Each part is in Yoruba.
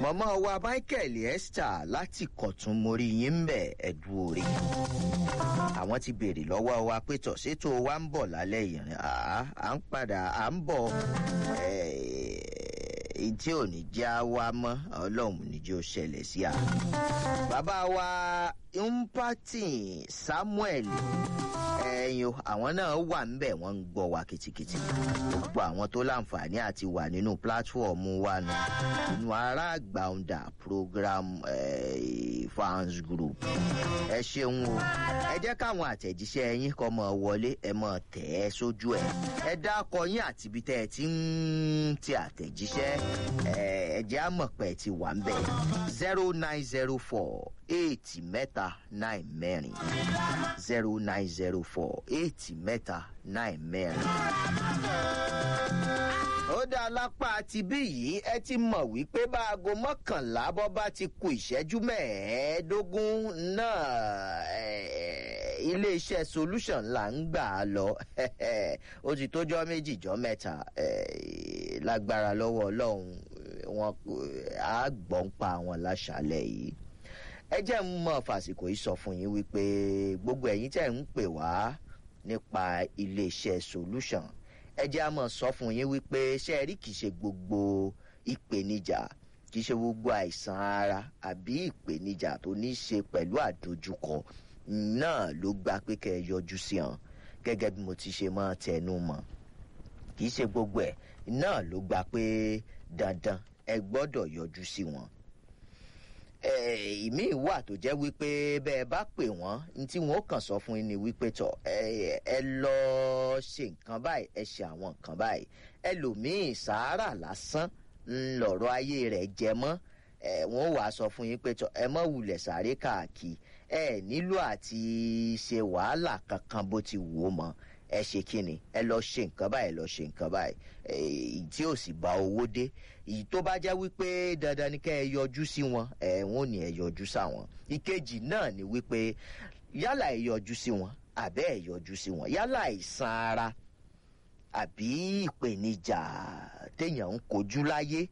mọ̀mọ́ wa michael esther láti kọ̀tún mórí yín ń bẹ̀ ẹ̀dùn orí àwọn ti béèrè lọ́wọ́ wa pé tọ̀ ṣètò wa ń bọ̀ lálẹ́ ìrìn à ń padà à ń bọ̀ tí ò ní já wa mọ́ ọlọ́run níjó ṣẹlẹ̀ sí a. bàbá wa mpatin samuel ẹyin àwọn náà wà ńbẹ wọn ń gbọ wa kìtìkìtì gbogbo àwọn tó láǹfààní àti wà nínú pílátífọ̀mù wa nù nínú ará àgbàǹdà program fans group ẹ ṣeun o ẹ jẹ́ káwọn àtẹ̀jíṣẹ́ yín kọ́ mọ̀ wọlé ẹ mọ̀ tẹ̀ ẹ́ sójú ẹ̀ ẹ dákọ yín àti ibi tẹ́ ẹ ti ń ti àtẹ̀jíṣẹ́ ẹ jẹ́ àmọ̀pẹ̀ ti wà ń bẹ̀ zero nine zero four eight mẹ́ta nine mẹ́rin zero nine zero four eight mẹ́ta nine mẹ́rin. ó dá lápá ti bí yìí ẹ ti mọ̀ wípé bá aago mọ́kànlá bọ́ bá ti ku ìṣẹ́jú mẹ́ẹ̀ẹ́dógún náà iléeṣẹ́ solution là ń gbà á lọ ó ti tójọ́ méjì jọ́ mẹ́ta lágbára lọ́wọ́ ọlọ́run wọn á gbọ́n pa àwọn láṣálẹ̀ yìí ẹ jẹ́ ń mọ fàsìkò yìí sọ fún yín wípé gbogbo ẹ̀yin tẹ̀ ń pè wá nípa iléeṣẹ́ solution ẹ jẹ́ á mọ̀ sọ fún yín wípé ṣe rí kìí ṣe gbogbo ìpèníjà kìí ṣe gbogbo àìsàn ara àbí ìpèníjà tó ní í ṣe pẹ̀lú àdójúkọ náà ló gba pé kẹ́ ẹ yọjú sí hàn gẹ́gẹ́ bí mo ti ṣe máa tẹnu mọ́ kìí ṣe gbogbo ẹ̀ náà ló gba pé dandan ẹ gbọ́dọ̀ yọjú sí wọn ìmí wà tó jẹ́ wípé bẹ́ẹ̀ bá pè wọ́n ní tí wọ́n kàn sọ fún yín ni wípé tọ̀ ẹ lọ ṣe nǹkan báyìí ẹ ṣe àwọn nǹkan báyìí ẹlòmíì sàárà lásán ńlọrọ ayé rẹ̀ jẹ mọ́ wọ́n wàá sọ fún yín pé tọ̀ ẹ mọ̀ wulẹ̀ sáré káàkiri ẹ nílò àti ṣe wàhálà kankan bó ti wù ú mọ́ ẹ ṣe kíni ẹ lọ ṣe nǹkan báyìí lọ ṣe nǹkan báyìí èyí tí ò sì bá owó dé èyí tó bá jẹ́ wípé dandan ni kẹ́ ẹ yọjú sí wọn ẹ wọn ò ní ẹ yọjú sáwọn ìkejì náà ni wípé yálà ẹ yọjú sí wọn àbẹ́ ẹ yọjú sí wọn yálà àìsàn ara àbí ìpèníjà téèyàn ń kojú láyé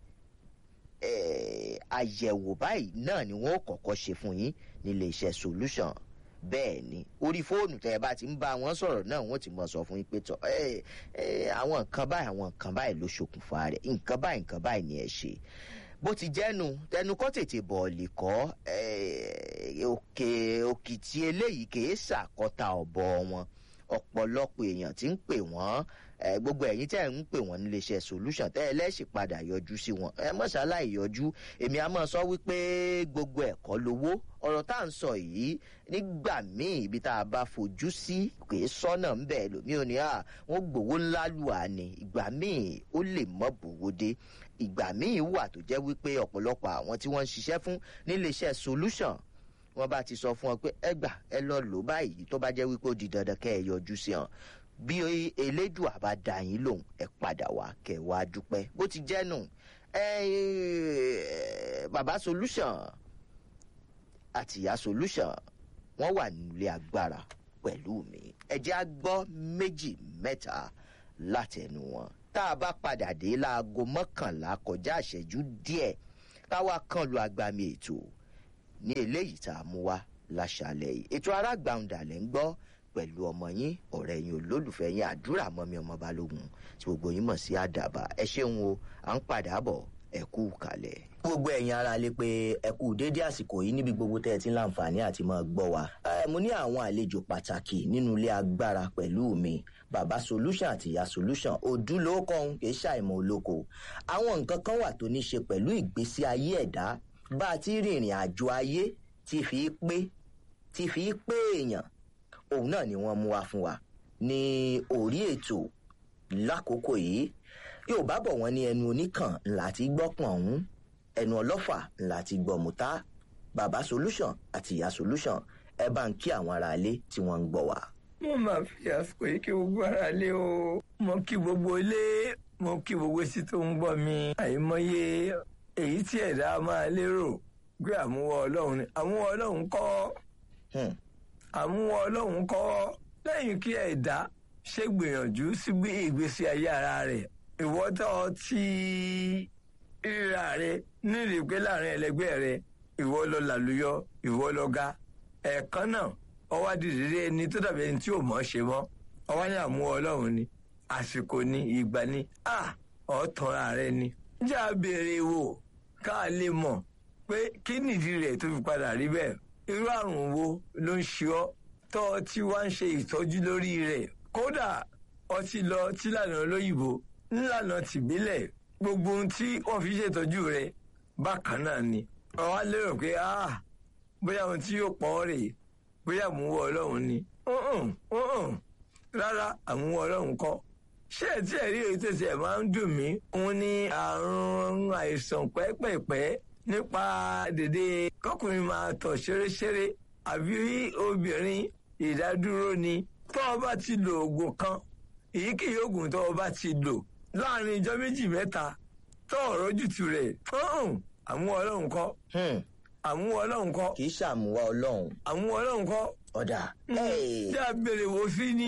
àyẹ̀wò báyìí náà ni wọ́n kọ́kọ́ ṣe fún yín nílé iṣẹ́ solution bẹ́ẹ̀ ni orí fóònù tẹ́ ẹ bá ti ń bá wọn sọ̀rọ̀ náà wọ́n ti mọ̀ sọ fún yín pé tọ́ àwọn nǹkan báyìí àwọn nǹkan báyìí ló ṣokùnfà rẹ̀ nǹkan báyìí nǹkan báyìí ni ẹ ṣe bó ti jẹ́nu tẹnu kọ́ tètè bọ̀ọ̀lì kọ́ òkè òkìtì eléyìí kìí ṣàkọta ọ̀bọ wọn ọ̀pọ̀lọpọ̀ èèyàn ti ń pè wọ́n gbogbo ẹ̀yin tẹ́ ẹ̀ ń pè wọ́n níléeṣẹ́ solution tẹ́ ẹ lẹ́sìn padà yọjú sí wọn ẹ mọ̀ṣálá ìyọjú èmi á mọ̀ sọ wípé gbogbo ẹ̀kọ́ lowó ọ̀rọ̀ tá à ń sọ yìí nígbà míì ibi tá a bá fojú sí kì í sọ́nà ń bẹ̀ lómi ò ní à wọ́n gbowó ńlá lù á ní ìgbà míì ó lè mọ́ bòwó dé ìgbà míì wà tó jẹ́ wípé ọ̀pọ̀lọpọ̀ àwọn tí wọ́n ń ṣiṣẹ́ fún níléeṣẹ́ solution wọ́n bá ti sọ fún ọ pé ẹ gbà ẹ lọ lò báyìí tó bá jẹ́ wípé ó di dandan kẹ́ ẹ yọjú sí hàn bí elédùà bá dá yín lòun ẹ padà wá kẹ wá dúpẹ́ bó ti jẹ́ nù bàbá solution àtìyá solution wọ́n wà nílé agbára pẹ̀lú mi ẹ jẹ́ á gbọ́ méjì mẹ́ta látẹnu wọn tá a bá padà dé láago mọ́kànlá kọjá ìṣẹ́jú díẹ̀ táwa kan lu agbami ètò ní eléyìí tá a mú wá láṣàlẹ̀ yìí ètò arágbàǹdà lẹ́ ń gbọ́ pẹ̀lú ọmọ yín ọ̀rẹ́ yín olólùfẹ́ yín àdúrà mọ́mi ọmọ balógun tí gbogbo yín mọ̀ sí àdàbà ẹ ṣeun o à ń padà bọ̀ ẹ kú kalẹ̀. gbogbo ẹ̀yin ara lè pe ẹ kú déédé àsìkò yìí níbi gbogbo tẹ́ ẹ ti ń láǹfààní àti máa gbọ́ wa. mo ní àwọn àlejò pàtàkì nínú ilé agbára pẹ̀lú mi bàbá solution àti ìyá solution òdúlókọ̀ọ́hún kì í ṣàìmọ̀ olóko. àwọn nǹkan kan wà tó ní ṣe pẹ̀lú ìgbésí ayé ẹ̀dá bá a ti rìnrìn àjò ayé ti fi pé ti fi pé èèyàn òun náà ni wọ́n mú wá fún wa ní orí ètò lákòókò yìí yorùbá bọ̀ wọ́n ní ẹnu oníkàn ńlá ti gbọ́pọ̀n ọ̀hún ẹnu ọlọ́fà ńlá ti gbọ́ mùtá bàbá solution àti ìyá solution ẹ bá ń kí àwọn aráalé tí wọ́n ń gbọ́ wá. mo máa fi àsìkò yìí kí gbogbo aráalé o mo kí gbogbo ilé mo kí gbogbo sí tó ń gbọ́ mi àìmọye èyí tí ẹ̀dá máa lérò pé àmúwọ́ ọlọ́run ni àmúwọ́ ọlọ́run kọ́ àmúwọ́ ọlọ́run kọ́ lẹ́yìn kí ẹ̀dá ṣe gbìyànjú sí bí ìgbésí ayé ara rẹ̀ ìwọ́tọ̀ tí ríra rẹ nírìí pé láàrin ẹlẹgbẹ́ rẹ ìwọ lọ làlùyọ ìwọ lọ ga ẹ̀ẹ̀kan náà ọwọ́ àdìrí ẹni tó dàbí ẹni tí ò mọ̀ ṣe mọ́ ọwọ́ ní àmú ọlọ́run ni àsìkò ni ìgbà ni à ọ̀tọ̀ra rẹ ni. jẹ́ àbèrè wò ká lè mọ̀ pé kí nìdí rẹ̀ tó fi padà rí bẹ́ẹ̀ irú àrùn wo ló ń ṣe ọ́ tọ́ ọ tí wá ń ṣe ìtọ́jú lórí rẹ̀ kódà ọtí lọ tí lànà olóyìnbó ńlànà tìbílẹ̀ gbogbo ohun tí wọ́n fi ṣètọ́jú rẹ̀ bákan náà ni ọ̀wá lérò pé ah bóyá ohun tí yóò pọ̀ ọ́ rèé bóyá àmúwọ́ ọlọ́run ni rárá àmúwọ́ ọlọ́run kọ́ ṣé ẹ tí ẹ rí èyí tẹ̀sí ẹ̀ máa ń dùn mí òun ní àrùn àìsàn pẹ́pẹ̀pẹ́ nípa dèdè kọkùnrin máa tọ̀ ṣeréṣeré àbí obìnrin ìdádúró ni tó o bá ti lo oògùn kan èyíkéyìí oògùn tó o bá ti lò láàrin ijọ́ méjì mẹ́ta tó ọ̀rọ̀ jùtù rẹ̀ àmúwọ́ ọlọ́run kọ́ àmúwọ́ ọlọ́run kọ́ kì í ṣàmúwá ọlọ́run àmúwọ́ ọlọ́run kọ́ ọ̀dà. tí a béèrè wò sí ni.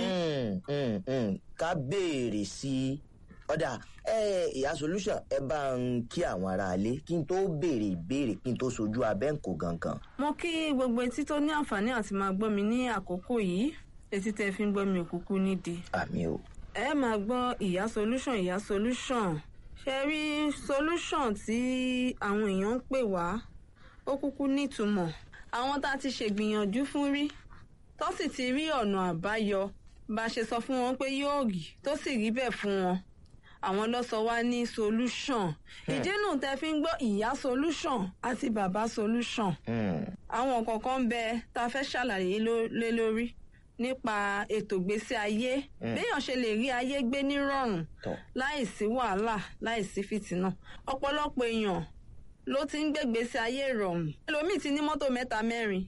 ká béèrè sí i ọ̀dà ìyá solution ẹ bá ń kí àwọn aráalé kí n tó béèrè ìbéèrè kí n tó sojú abẹ́ǹkò gangan. mo kí gbogbo etí tó ní àǹfààní àti máa gbọ́ mi ní àkókò yìí etí tẹ́ fi ń gbọ́ mi òkúkú nídìí. àmì o. ẹ máa gbọ́ ìyá solution ìyá solution ṣe rí solution tí àwọn èèyàn ń pè wá ó kúkú nítumọ̀ àwọn tá a ti ṣègbìyànjú fún rí tó sì ti rí ọ̀nà àbáyọ bá a ṣe sọ fún wọn pé yóò rí tó sì rí bẹ́ẹ̀ fún wọn àwọn ló sọ wá ní solution ìdínú tẹ fi ń gbọ́ ìyá solution àti bàbá solution àwọn kọ̀ọ̀kan ń bẹ tá a fẹ́ ṣàlàyé lé lórí nípa ètò ìgbésí ayé béèyàn ṣe lè rí ayé gbé nírọ̀rùn láìsí wàhálà láìsí fìtínà ọ̀pọ̀lọpọ̀ èèyàn ló ti ń gbégbèsè ayé ìrọ̀rùn ẹlòmíì ti ní mọ́tò mẹ́ta mẹ́rin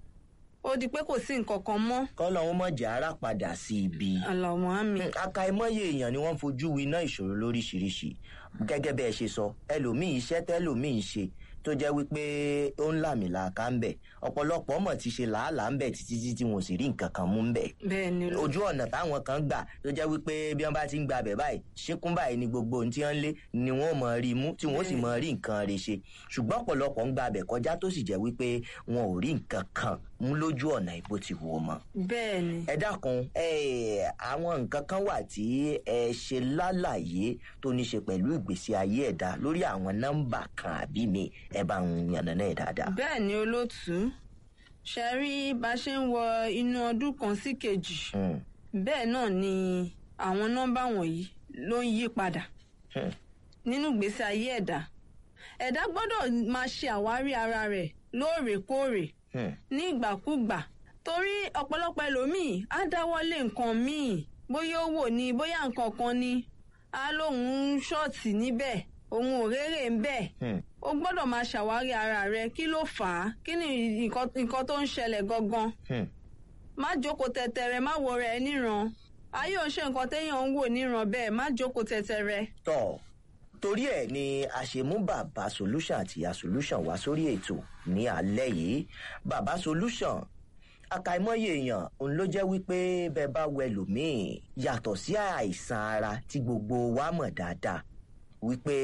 ó di pé kò sí nǹkan kan mọ́. kọ́lọ́hún mọ̀jà ara padà sí ibi. àlàmọ́ àmì. àkàìmọye èèyàn ni wọ́n fojú winá ìṣòro lóríṣiríṣi gẹ́gẹ́ bẹ́ẹ̀ ṣe sọ ẹlòmíì iṣẹ́ tẹ́lòmíì ń ṣe tó jẹ́ wípé ó ń làmìlàaka ń bẹ̀ ọ̀pọ̀lọpọ̀ mọ̀ ti ṣe làálàá ń bẹ̀ títí tí wọn ò sì rí nǹkan kan mú ń bẹ̀. bẹ́ẹ̀ni ló. ojú ọ̀nà táwọn kan gbà tó jẹ́ wípé bí wọ́n bá ti ń gba abẹ̀ báyìí ṣíkún báyìí ni gbogbo ohun tí wọ́n lé ni wọ́n mọ̀ rí mú tí wọ́n sì mọ̀ rí nǹkan rẹ̀ ṣe ṣùgbọ́n ọ̀pọ̀lọpọ̀ ń gba abẹ̀ kọjá tó sì jẹ́ wípé wọn ò rí nǹkan kan mú lójú ọ̀nà ìbò ti wò mọ́. bẹ́ẹ̀ni. ẹ dákun àwọn nǹkan kan wà tí ẹ ṣe lálàyé tó ní ṣe pẹ̀lú ìgbésí ayé ẹ̀dá lórí àwọn nọ́mbà kan àbí mi ẹ bá ń yànnà náà dáadáa. bẹ́ẹ̀ni olóòtú ṣe rí bá a ṣe ń wọ inú ọdún kan sí kejì bẹ́ẹ̀ náà ni àwọn nọ́mbà wọ̀nyí ló ń yí padà nínú ìgbésí ayé ẹ̀dá ẹ̀dá gbọ́dọ̀ máa ṣe àwárí ara rẹ̀ lóòrèkóòrè ní ìgbàkúgbà torí ọ̀pọ̀lọpọ̀ ẹlòmíì á dáwọ́lé nǹkan míì bóyá ó wò ní bóyá nǹkan kan ni á lóun ń ṣọ́ọ̀tì níbẹ̀ òun ò rérè ń bẹ̀ o gbọ́dọ̀ máa ṣàwárí ara rẹ kí ló fà á kí ni nǹkan tó ń ṣẹlẹ̀ gangan má jókòó tẹ̀tẹ̀rẹ̀ má wo rẹ̀ níran ayé ò ṣe nǹkan téèyàn ń wò níran bẹ́ẹ̀ má jókòó tẹ̀tẹ̀rẹ̀. tọ́ torí ẹ̀ ni a ṣe mú bàbá solution àti ìyá solution wá sórí ètò ní alẹ́ yìí bàbá solution àkàìmọye èèyàn òun ló jẹ́ wípé bẹ́ẹ̀ bá wẹ lòmíì yàtọ̀ sí àìsàn ara tí gbogbo wa mọ̀ dáadáa wípé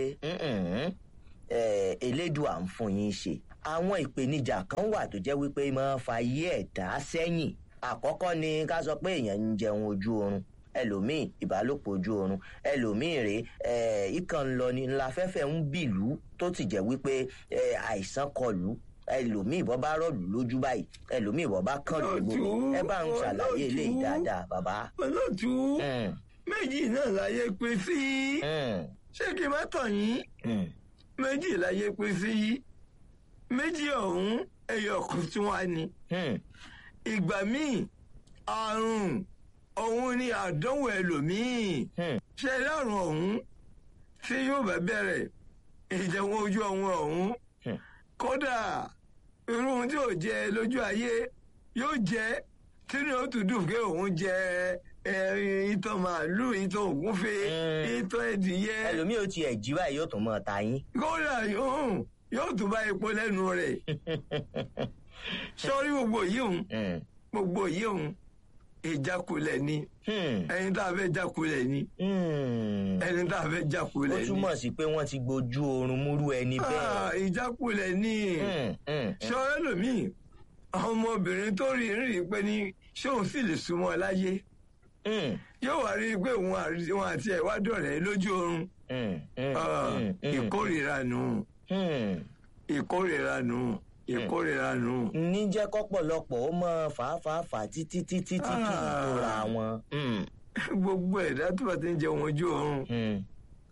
elédùà ń fún yín ṣe àwọn ìpèníjà kan wà tó jẹ́ wípé máa fa ayé ẹ̀dá sẹ́yìn àkọ́kọ́ ni ká sọ pé èèyàn ń jẹun ojú oorun ẹlòmíì ìbálòpọ̀ ojú oorun ẹlòmíì rè é ìkàn ń lọ ni ńlá fẹ́fẹ́ ń bìlú tó ti jẹ́ wípé àìsàn kọlù ẹlòmíì bọ́ bá rọ̀lù lójú báyìí ẹlòmíì bọ́ bá kàn lójú ẹ bá ń ṣàlàyé eléyìí dáadáa bàbá. olóòtú méjì náà láyé pé sí ṣé kí n má tàn yín méjì láyé pé sí méjì ọ̀hún ẹyọ kan tí wọ́n á ní. ìgbà míì àrùn òun ni àdánwò ẹlòmíì ṣe lárùn ọ̀hún tí yóò bá bẹ̀rẹ̀ ìjẹun ojú ọ̀hún ọ̀hún kódà irú ohun tí ò jẹ lójú ayé yóò jẹ tínú ó tún dùn pé òun jẹ ìtàn màálù ìtàn ògúnfe ìtàn ẹdìyẹ. ẹlòmíì ò tiẹ̀ jí báyìí yóò tún mọ́ ta yín. kódà yóò yóò tún bá epo lẹ́nu rẹ̀ sọ́rí gbogbo yìí òun gbogbo yìí òun ìjákulẹ̀ ni Hmm. ẹni tá a fẹ́ jákulẹ̀ ni Hmm. ẹni tá a fẹ́ ó jákulẹ̀ ni túmọ̀ sí pé wọ́n ti gbojú oorun múrú ẹni Ah, bẹ́ẹ̀. ìjákulẹ̀ ni Hmm, hmm, ṣé ọ̀rẹ́ lòmíì àwọn ọmọbìnrin tó rí rí pé ní ṣé òun sì lè súnmọ́ láyé hmm, yóò wá rí i pé òun àrí- òun àti ẹ̀ wá dọ̀rẹ́ lójú oorun hmm, hmm, Ah, hmm, hmm, ìkórìíra nù hmm. ìkórìíra nù ìkórìíra nù. ní jẹ́ kọ́pọ̀lọpọ̀ ó mọ fàáfàáfà títí títí tí kì í Ah. tóra wọn. Hmm, gbogbo ẹ̀dá tó bá ti ń jẹun ojú oorun hmm.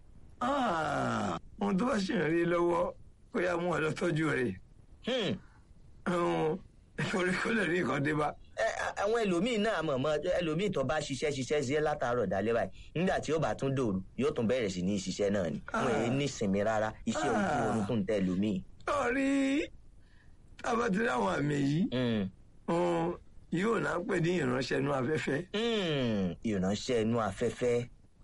Ah, ohun tó bá ṣì ń rí lọ́wọ́ kó yá mú ọ lọ tọ́jú rẹ̀ Hmm. Ọ̀hún, torí kó lè rí nǹkan dé bá. Ẹ, a- àwọn ẹlòmíín náà mọ̀ mọ́ ẹlòmíín tó bá ṣiṣẹ́ ṣiṣẹ́ sí látàárọ̀ dalẹ́ báyìí nígbà tí ó bá tún dòru yóò tún bẹ̀rẹ̀ sí ní ṣiṣẹ́ náà ni wọn èyí ní ìsinmi rárá iṣẹ́ ojú Ah. oorun tó ń tẹ ẹlòmíín. lọ́ọ̀rí tábàtì láwọn àmì yìí Hmm. ọ̀hún, yóò náà pè ní ìránṣẹ́ inú afẹ́fẹ́. Hmm. ìránṣẹ́ inú afẹ́fẹ́.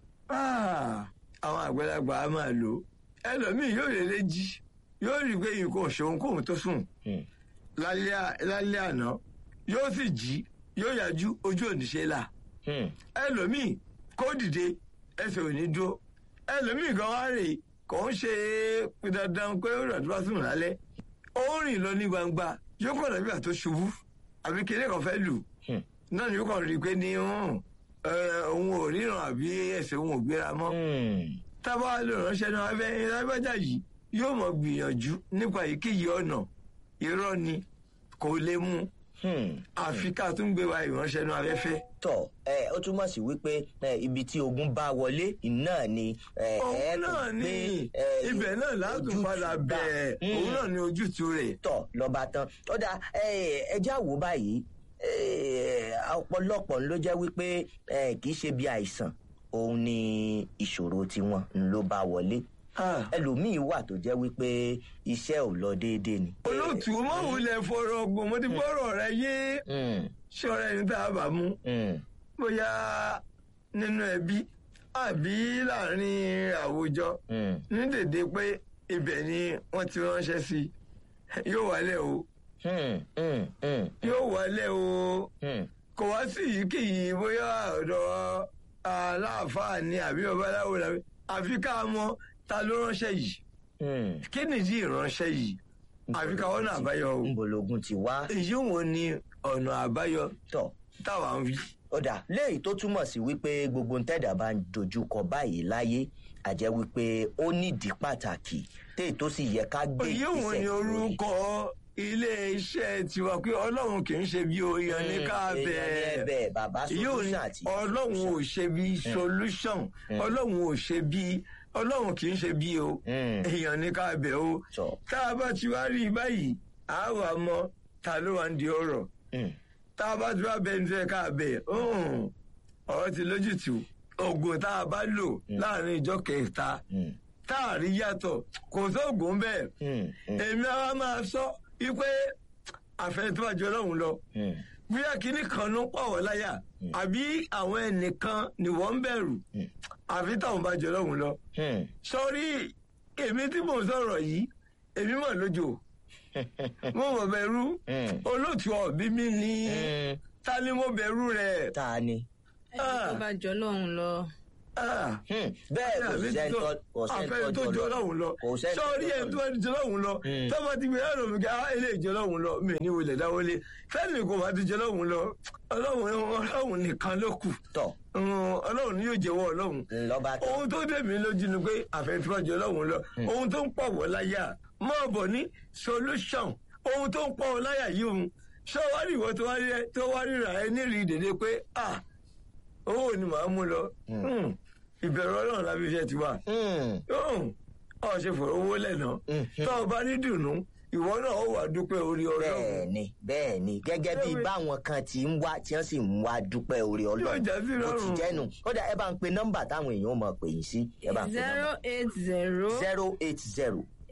Ah, àwọn àgbàlagbà á máa lò ó ẹlòmíì yóò lè lè jí yóò rí i pé nǹkan òṣòwò kóhun tó sùn Hmm. lálẹ́ à- lálẹ́ àná yóò sì jí yóò yájú ojú òníṣe là Hmm. ẹlòmíì kó dìde ẹsẹ̀ ò ní dúró ẹlòmíì gan wá rè kò ń ṣe dandan pé ó rà tó bá sùn lálẹ́ ó rìn lọ ní gbangba yóò kọ̀ dàbí àtó ṣubú àbí kéde kan fẹ́ lù Hmm. náà ni yóò kàn rí i pé ní hàn, ẹ, òun ò ríran àbí ẹsẹ̀ òun ò gbéra mọ́ Hmm. tábà lè ránṣẹ́ náà abẹ́ lágbájá yìí yóò mọ̀ gbìyànjú nípa èyíkéyìí ọ̀nà irọ́ ni kò lè mú Hmm. àfi ká tún gbé wa ìránṣẹ́ náà abẹ́fẹ́. tọ ẹ ó túmọ̀ sí wípé ẹ, ibi tí ogun bá wọlé náà ni ẹ, ẹ òun tún náà ni gbé, ẹ, ibẹ̀ náà látún ojútùú padà bá. bẹ̀ Hmm. òun náà ni ojútùú rẹ̀. tọ lọba tán ó dà ẹjẹ àwò báyìí ẹ, ọ̀pọ̀lọpọ̀ ló jẹ́ wípé ẹ, kì í ṣe bí àìsàn òun ni ìṣòro tiwọn ló bá wọlé Ah, ẹlòmíín wà tó jẹ́ wípé iṣẹ́ ò lọ déédéé ni. olóòtú mọ̀wulẹ̀ fọ̀rọ̀ ọgbọ̀n mo ti bọ́rọ̀ rẹ yé Hmm, ṣọ́ra ẹni tá a bá mú hmm, bóyá nínú ẹbí àbí láàrin àwùjọ hmm, ní dèdè pé ibẹ̀ ni wọ́n ti ránṣẹ́ sí i yóò wálẹ̀ o hmm, hmm, hmm, yóò wálẹ̀ o hmm. kò wá sí ìyíkéyìí bóyá ọ̀dọ̀ aláàfáà ni àbí babaláwo làbí àfi ká mọ ta ló ránṣẹ́ yìí Hmm. kí nìdí ìránṣẹ́ yìí àfi ká wọ́n àbáyọ o ńbọ̀lógún ti wá èyí wo ni ọ̀nà àbáyọ tọ̀ táwa ń wí. ọ̀dà léyìí tó túmọ̀ sí wípé gbogbo ntẹ́dà bá ń dojúkọ báyìí láyé àjẹ́ wípé ó nídìí pàtàkì téè tó sì yẹ ká gbé èyí wo ni lórí. orúkọ ilé iṣẹ́ tiwa pé ọlọ́run kì í ṣe bí oyan ní ká Hmm, èèyàn ní bẹ́ẹ̀. ẹ̀bẹ̀ bàbá yóò ní solution àti ọlọ́run ò ṣe bí solution ọlọ́run ò ṣe bí ọlọ́run kì í ṣe bí o Hmm. èèyàn ní ká bẹ̀ o Tọ́. tá a bá ti wá rí i báyìí a wà mọ ta ló wà ń di ọ̀rọ̀ Hmm. tá a bá ti wá bẹ ní fẹ́ ká bẹ̀ hmm, ọ̀rọ̀ ti lójútùú oògùn tá a bá lò láàrin ìjọ kẹta Hmm. tá a rí yàtọ̀ kò sóògùn bẹ́ẹ̀ Hmm. Hmm. èmi àwa máa sọ wípé àfẹnitọ́jú ọlọ́run lọ Hmm. bóyá kínní kan ló ń pàwọ́ láyà àbí àwọn ẹnìkan ni wọ́n ń bẹ̀rù àfi táwọn bá jọ lọ́hùn lọ. Hmm. sọrí èmi tí mò ń sọ̀rọ̀ yìí èmi mọ̀ lójó mo mọ̀ bẹ̀rù Hmm. olóòtú ọ̀bí mi ní Hmm. ta ni mo bẹ̀rù rẹ̀. ta ni. ẹni tó bá jọ lọ́hùn lọ. Ah, Hmm. bẹ́ẹ̀ kò àbí sẹ́ni tó- tó- kò sẹ́ni àfẹ́ni tó jọ lọ́hùn lọ kò sẹ́ni tó sọrí jọ ẹni tó bá jọ lọ́hùn lọ Hmm. tó bá ti gbé ẹ̀rọ mi kí á ilé ìjọ lọ́hùn lọ mi ní wọlé dáwọlé fẹ́ẹ̀mì kò bá ti jọ lọ́hùn lọ ọlọ́hun ọlọ́hun nìkan ló kù tọ̀ Hmm, ọlọ́hun ni yóò jẹ́wọ́ ọlọ́hun lọ́ba tán. ohun tó dé mi lójú ni pé àfẹnifọ́jọ ọlọ́run lọ ohun tó ń pọ̀ wọ́ láyà mọ́ bọ̀ ní solution ohun tó ń pọ̀ wọ́ láyà yìí òun ṣé wá rí ìwọ tó wá rí tó wá ríra ẹ nírìí dèdè pé ah owó ni màá mú lọ Hmm, ìbẹ̀rù ọlọ́run lábí iṣẹ́ ti wà Hmm. ọ̀ ṣe fọ̀rọ̀ owó lẹ́nà Mhm. tó o bá ní dùnú ìwọ náà ó wà dúpẹ́ orí ọlọ́run bẹ́ẹ̀ni bẹ́ẹ̀ni gẹ́gẹ́ bí Bẹ́ẹ̀ni. báwọn kan ti ń wá tí wọ́n sì ń wá dúpẹ́ orí Yóò Ọlọ́run já sí bó ti lọ́rùn. jẹ́nu ó dà ẹ bá ń pe nọ́mbà táwọn èèyàn mọ̀ pè yín sí ẹ bá ń pe zero nọ́mbà eight zero zero eight zero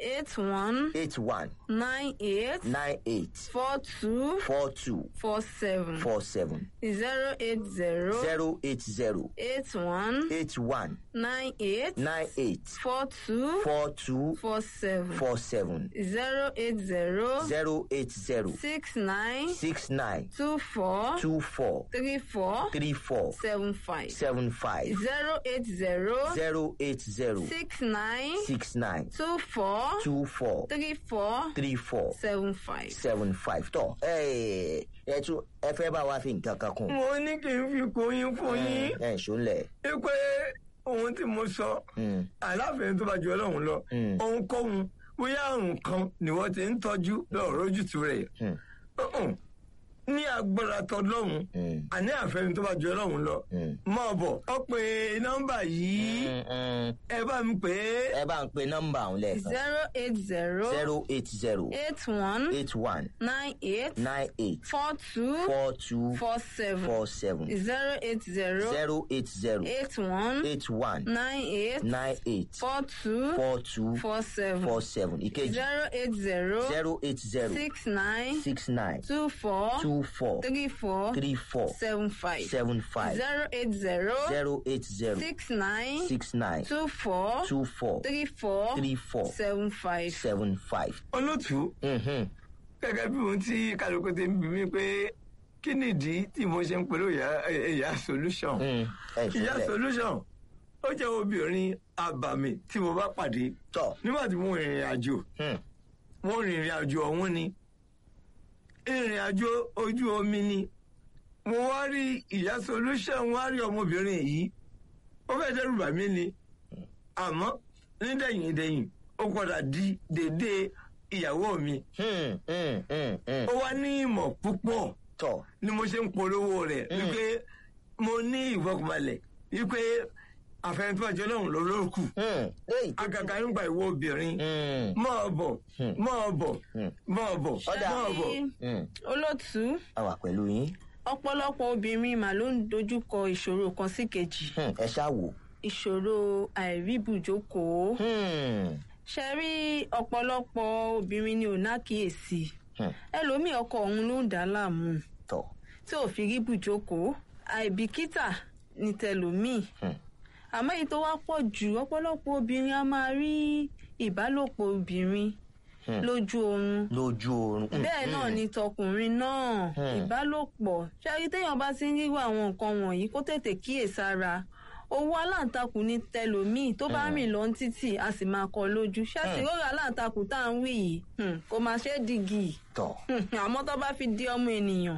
eight one eight one nine eight nine eight four two four two four seven four seven zero eight zero zero eight zero eight one eight one nine eight nine eight four two four two four seven four seven zero eight zero zero eight zero six nine six nine two four two four three four three four seven five seven five zero eight zero zero eight zero six nine six nine two four two four three four three four seven five. seven five tọ ẹ ẹ tún ẹ fẹ́ bá wa fi nǹkan kan kún mo ní kí n fi kóyún fún yín ẹ ṣọlẹ pé ohun tí mo sọ aláfẹ̀ẹ́ tó bá ju ọlọ́run lọ Mm. ohunkóhun bóyá àrùn kan ni wọ́n ti ń tọ́jú lọ́rọ̀ ojútùú rẹ̀ Uh-uh. ní agbára tọlọ́run àní àfẹ́ni tó bá ju ọlọ́run lọ mọ̀ bọ̀ ọ pé nọ́mbà yìí ẹ bá mi pè é ẹ bá ń pe nọ́mbà ọ̀hún lẹ́ẹ̀kan zero eight zero zero eight zero eight one eight one nine eight nine eight four two four two four seven four seven zero eight zero zero eight zero eight one eight one nine eight nine eight four two four two four seven four seven ìkejì zero eight zero zero eight zero six nine six nine two four two four three four three four seven five seven five zero eight zero zero eight zero six nine six nine two four two four three four three four seven five. seven five. olótùú Mhm. gẹ́gẹ́ bí ohun tí kálukú ti ń bí mi pé kí nìdí tí mo ṣe ń pẹ̀lú ìyá ìyá solution. Mm, ẹ ìyá ṣọlẹ solution ó jẹ́ obìnrin àbàmì tí mo bá pàdé tọ nígbà tí mo rìnrìn àjò Hmm. mo rìnrìn àjò ọ̀hún ni ìrìn àjò ojú omi ni mo wá rí ìyá solution wá rí ọmọbìnrin yìí ó fẹ́ dẹ́rù bà mí ni àmọ́ nídẹ̀yìn dẹ̀yìn ó padà di dédé ìyàwó mi Hmm, hmm, hmm, hmm. ó wá ní ìmọ̀ púpọ̀ tọ ni mo ṣe ń polówó rẹ̀ wípé mo ní ìfọkànbalẹ̀ wípé àfẹnifọ́jọ́ náà ló ló kù Hmm, léyìí tó àgàgà nígbà ìwọ obìnrin Hmm, máa bọ̀ máa bọ̀ Hmm. máa bọ̀ Ọ̀dà. máa bọ̀. hmm. olótú a wà pẹ̀lú yín ọ̀pọ̀lọpọ̀ obìnrin mà ló ń dojúkọ ìṣòro kan sí kejì Hmm, ẹ ṣáà wò. ìṣòro àìríbùjókòó Hmm, ṣe rí ọ̀pọ̀lọpọ̀ obìnrin ni ò nákìyèsí hmm. ẹlòmíì ọkọ òun ló ń dà á láàmú tọ tí ò fi rí bùjókòó àìbìkítà ní tẹlòmíì Hmm. àmọ́ èyí tó wá pọ̀ jù ọ̀pọ̀lọpọ̀ obìnrin a máa rí ìbálòpọ̀ obìnrin Hmm. lójú oorun lójú oorun. Hmm, bẹ́ẹ̀ náà ni tọkùnrin náà Hmm. ìbálòpọ̀ ṣáàrí téèyàn bá ti ń ríwọ àwọn nǹkan wọ̀nyí kó tètè kíyèsára owó aláǹtakùn ní tẹlòmíì tó bá rìn lọ títì a sì máa kọ lójú ṣáàtì Hmm. rọra aláǹtakùn tá à ń wí yìí hmm, kò máa ṣe é dìgì tọ àmọ́ tó bá fi di ọmọ ènìyàn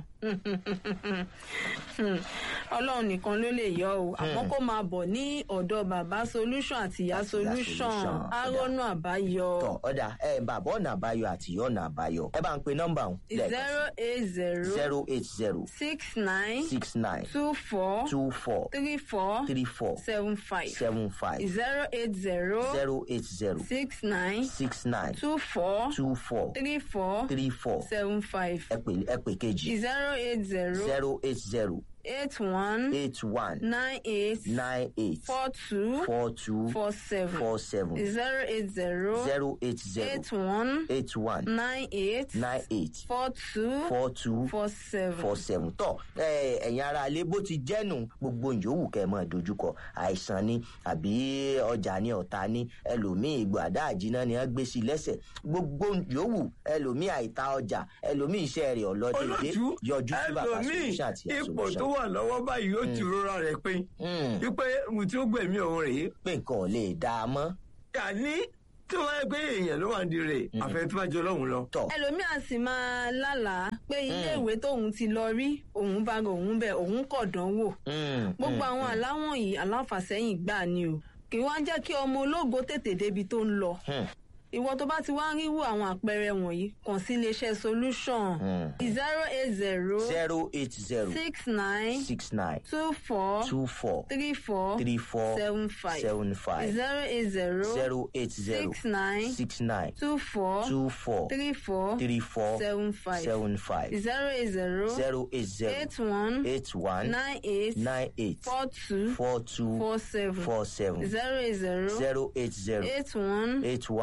ọlọ́run nìkan ló lè yọ o àmọ́ kó máa bọ̀ ní ọ̀dọ̀ bàbá solution àti ìyá Àti ìyá solution solution. arọ́nù àbáyọ tọ ọ̀dà ẹ bàbá ọ̀nà àbáyọ àti ìyá ọ̀nà àbáyọ ẹ bá ń pe nọ́mbà ọ̀hún zero eight zero zero eight zero six nine six nine two four two four three four three four seven five seven five zero eight zero zero eight zero six nine six nine two four two four three four three four seven five ẹ pè ẹ pè kejì zero eight zero zero eight zero eight one eight one nine eight nine eight four two four two four seven four seven zero eight zero zero eight zero eight one eight one nine eight nine eight four two four two four seven. four seven tọ ẹ ẹ̀yin ara alẹ bó ti jẹnu gbogbo yòówù kẹ́ mọ dojúkọ àìsàn ni àbí ọjà ni ọ̀tá ni ẹlòmíì ìgbò àdá àjìná ni wọ́n gbé sí lẹ́sẹ̀ gbogbo yòówù ẹlòmíì àìta ọjà ẹlòmíì iṣẹ́ rẹ̀ ọlọdẹdẹ olójú yọjú sí bàbá ẹlòmíì solution àti ipò tó solution wà lọ́wọ́ báyìí ó ti rora rẹ̀ pé Hmm, wípé mo ti ó gbẹ̀mí òun rèé pé nǹkan ò lè dá a mọ́ àní tí wọ́n yẹ pé èèyàn ló wà ní rè àfẹnifọ́jọ́ lọ́hùn lọ. tọ ẹlòmíà sì máa lálàá pé iléèwé tóun ti lọ rí òun bá òun bẹ òun kọ̀ dánwò Hmm, gbogbo hmm, àwọn aláwọ̀n yìí aláfàsẹ́yìn gbà ni o kì í wá jẹ́ kí ọmọ ológo tètè débi tó ń lọ hmm, ìwọ tó bá ti wá ń ríwò àwọn àpẹẹrẹ wọ̀nyí kàn sí iléeṣẹ́ solution hmm. zero eight zero zero eight zero six nine six nine two four two four three four three four seven five seven five zero eight zero zero eight zero six nine six nine two four two four three four three four seven five seven five zero eight zero zero eight zero eight one eight one nine eight nine eight four two four two four seven four seven zero eight zero zero eight zero eight one eight one nine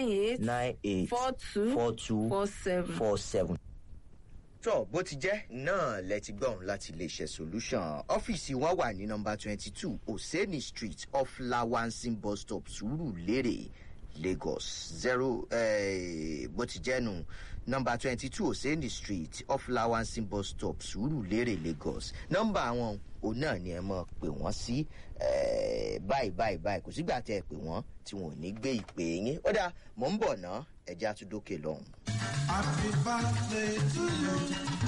nine eight nine eight four two four two four seven. four seven. tó bó ti jẹ́ náà lẹ ti gbọ́n láti iléeṣẹ́ solution ọ́fíìsì wọn wà ní nọmba twenty two oseni street off lawansin bus stop surulere lagos zero eh, bó ti jẹ́ nu nọmba twenty two oseni street off lawansin bus stop surulere lagos nọmba àwọn òun náà ni ẹ mọ̀ pé wọ́n sí eh, báyìí báyìí báyìí kò sígbà tẹ́ ẹ pè wọ́n tí wọn ò ní gbé ìpè yín ó dáa mò ń bọ̀ ná ẹja tún dókè lọ́hùn. Happy birthday to you.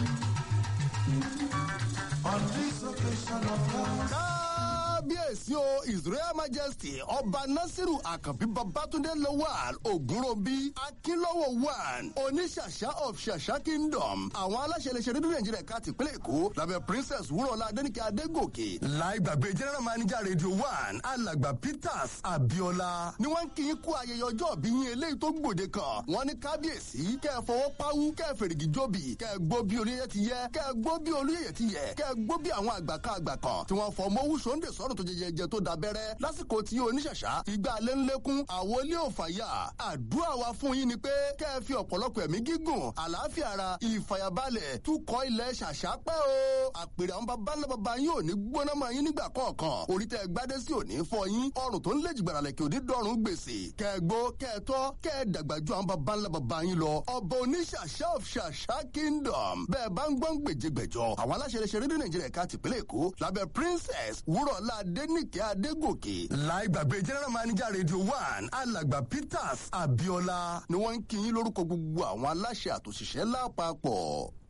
On this occasion of love. kábíyèsí o israel majesty ọba nasiru àkànbí babatunde lawal ogunrobi akínlọ́wọ́ one oníṣàṣà of ṣàṣà kingdom àwọn aláṣẹ iléeṣẹ́ rédíò nàìjíríà ká tìpínlẹ̀ èkó lábẹ́ princess wúrọ̀lá adẹ́nìkẹ́ adégòkè láì gbàgbé general manager radio one alàgbà peters abiola ni wọ́n ń kí yín kú ayẹyẹ ọjọ́ bí yín eléyìí tó gbòde kan wọ́n ní kábíyèsí kẹ́ ẹ fọwọ́ páwú kẹ́ ẹ fèrègì jóbi kẹ́ ẹ gbó bí olóyè ti yẹ kẹ́ ẹ gbó bí olóyè ti yẹ kẹ́ ẹ gbó bí àwọn àgbà kan àgbà kan tí wọ́n fọ mọ́wú sóńdè sọ́rùn tó jẹjẹjẹ tó dabẹ́rẹ́ lásìkò tí oníṣàṣà ìgbà alẹ́ ń lékún àwọn ilé òfàyà àdúrà wa fún yín ni pé kẹ́ ẹ fi ọ̀pọ̀lọpọ̀ ẹ̀mí gígùn àlàáfìá ara ìfàyàbalẹ̀ túkọ̀ ilẹ̀ ṣàṣà pẹ́ o àpèrè àwọn baba ńlá baba yín ò ní gbóná mọ́ yín nígbà kọ̀ọ̀kan orí tẹ́ ẹ gbádé sí òní fọ yín ọrùn tó ń lé jìgbàrà lẹ̀kẹ́ òní dọ́rùn gbèsè kẹ́ ẹ gbó kẹ́ ẹ tọ́ kẹ́ ẹ dàgbà ju àwọn baba ńlá baba yín lọ ọba oníṣàṣà of ṣàṣà kingdom bẹ́ẹ̀ bá ń gbọ́n gbèjègbèjọ àwọn aláṣẹ iléeṣẹ́ rédíò nàìjíríà ká tìpínlẹ̀ èkó lábẹ́ princess wúrọ̀lá adéníkẹ́ adégòkè láì gbàgbé general manager radio one alàgbà peters abiola ni wọ́n ń kí yín lórúkọ gbogbo àwọn aláṣẹ àtòṣìṣẹ́ lápapọ̀.